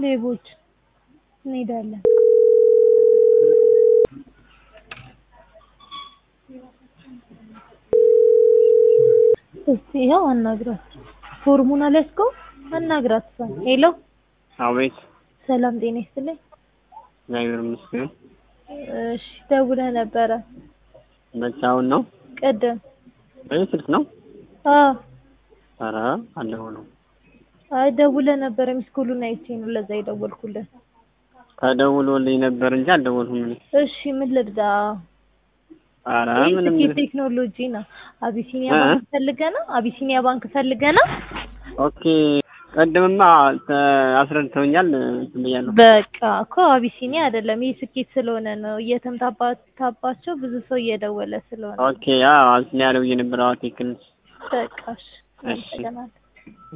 ሌቦች እንሄዳለን። እስቲ ይኸው አናግራት። ፎርሙን አልያዝከው? አናግራት እሷን። ሄሎ አቤት። ሰላም ጤና ይስጥልኝ። እግዚአብሔር ይመስገን። እሺ ደውለህ ነበረ መቼ? አሁን ነው? ቅድም? በዚህ ስልክ ነው? አዎ። ኧረ አልደወሉም። አይ ደውለህ ነበረ ሚስኮሉን አይቼ ነው ለዛ የደወልኩልህ። ተደውሎልኝ ነበር እንጂ አልደወልኩም እኔ። እሺ ምን ልርዳ? ኧረ ይህ ምንም ስኬት ቴክኖሎጂ ነው። አቢሲኒያ እ? ባንክ ፈልገህ ነው? አቢሲኒያ ባንክ ፈልገህ ነው? ኦኬ። ቀድምማ ተ- አስረድተውኛል እንትን ብያለሁ። በቃ እኮ አቢሲኒያ አይደለም ይህ ስኬት ስለሆነ ነው እየተምታባታባቸው ብዙ ሰው እየደወለ ስለሆነ ኦኬ። አዎ አቢሲኒያ ደውዬ ነበር። አዎ ትክክል ነሽ። በቃ እሺ እሺ። አመሰግናለሁ።